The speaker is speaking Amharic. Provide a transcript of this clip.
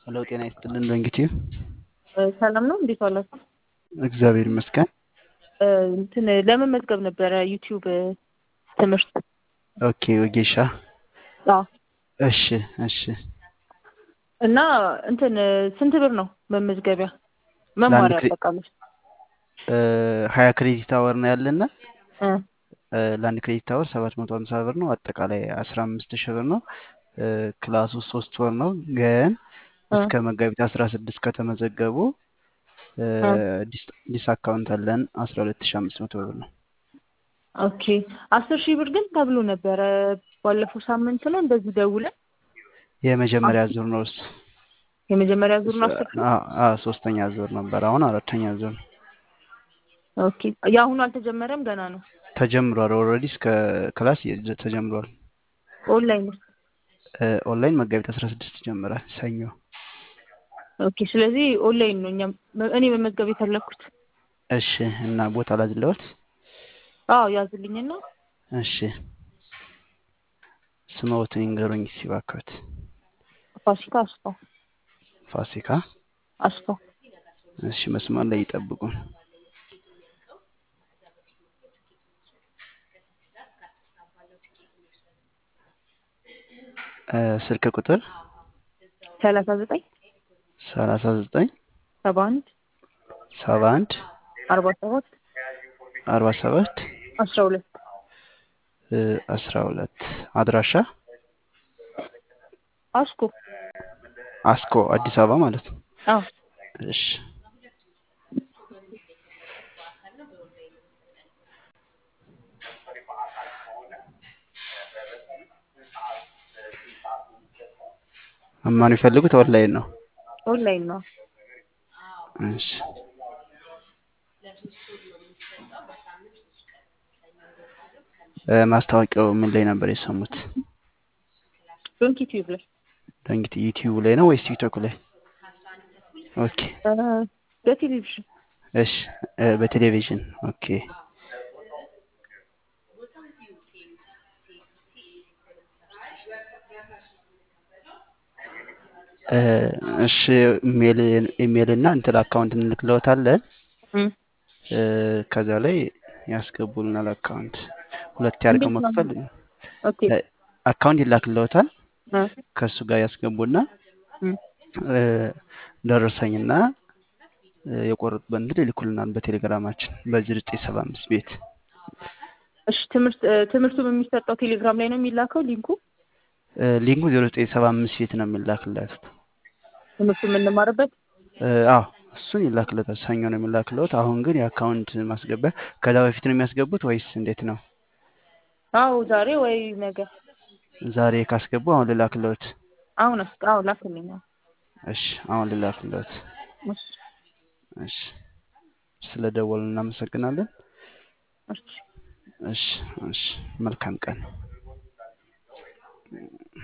ሄሎ ጤና ይስጥልን በእንግዲህ ሰላም ነው። እንዴት ዋላችሁ? እግዚአብሔር ይመስገን። እንትን ለመመዝገብ ነበረ ዩቲዩብ ትምህርት። ኦኬ ወጌሻ። አዎ እሺ እሺ። እና እንትን ስንት ብር ነው መመዝገቢያ መማሪያ ክሬ- አጠቃላይ? ሀያ ክሬዲት አወር ነው ያለና እ ለአንድ ክሬዲት አወር ሰባት መቶ ሀምሳ ብር ነው። አጠቃላይ አስራ አምስት ሺህ ብር ነው። እ ክላሱ ሶስት ወር ነው። ግን እስከ መጋቢት አስራ ስድስት ከተመዘገቡ እ ዲስ- ዲስ አካውንት አለን አስራ ሁለት ሺህ አምስት መቶ ብር ነው። ኦኬ አስር ሺህ ብር ግን ተብሎ ነበረ ባለፈው ሳምንት ነው እንደዚህ ደውለን የመጀመሪያ ዙር ነው እሱ። የመጀመሪያ ዙር ነው አስር ሺህ አ- አ- ሶስተኛ ዙር ነበር። አሁን አራተኛ ዙር ነው። ኦኬ የአሁኑ አልተጀመረም ገና ነው ተጀምሯል። ኦልሬዲ እስከ ክላስ የ- ተጀምሯል። ኦንላይን ውስጥ እ ኦንላይን መጋቢት አስራ ስድስት ይጀምራል ሰኞ። ኦኬ ስለዚህ ኦንላይን ነው እኛም እኔ መመዝገብ የፈለኩት እሺ እና ቦታ ላዝለዎት? አዎ ያዝልኝና እሺ ስምዎትን ይንገሩኝ እስኪ እባክዎት። ፋሲካ አስፋው ፋሲካ። አስፋው እሺ መስመር ላይ ይጠብቁን። እ ስልክ ቁጥር ሰላሳ ዘጠኝ ሰላሳ ዘጠኝ ሰባ አንድ ሰባ አንድ አርባ ሰባት አርባ ሰባት አስራ ሁለት እ አስራ ሁለት አድራሻ አስኮ አስኮ አዲስ አበባ ማለት ነው። አዎ እሺ መማር የሚፈልጉት ኦንላይን ነው። ኦንላይን ነው እሺ እ ማስታወቂያው ምን ላይ ነበር የሰሙት? ዶንኪ ቲዩብ ላይ እንግዲህ ዩቲዩብ ላይ ነው ወይስ ቲክቶክ ላይ? ኦኬ እ በቴሌቪዥን እሺ እ በቴሌቪዥን ኦኬ። እ እሺ ኢሜል ኢሜል እና እንትን አካውንት እንልክልዎታለን። እ እ ከዛ ላይ ያስገቡልናል አካውንት ሁለት ያድርገው እንዴት ነው? መክፈል ኦኬ እ አካውንት ይላክልዎታል። እ ከእሱ ጋር ያስገቡና እ እ ደረሰኝና እ የቆረጡበት እንትን ይልኩልናል በቴሌግራማችን በዚህ ዘጠኝ ሰባ አምስት ቤት እሺ ትምህርት እ ትምህርቱ የሚሰጠው ቴሌግራም ላይ ነው የሚላከው ሊንኩ እ ሊንኩ ዜሮ ዘጠኝ ሰባ አምስት ቤት ነው የሚላክለት። ትምህርቱ የምንማርበት እ አዎ እሱን ይላክለታል። ሰኞ ነው የሚላክለት። አሁን ግን የአካውንት ማስገቢያ ከዛ በፊት ነው የሚያስገቡት ወይስ እንዴት ነው? አዎ ዛሬ ወይ ነገ ዛሬ ካስገቡ አሁን ልላክለት። አሁን አስ አዎ ላክልኝ አዎ። እሺ አሁን ልላክለት። እሺ እሺ ስለ ደወሉ እናመሰግናለን። እሺ እሺ እሺ መልካም ቀን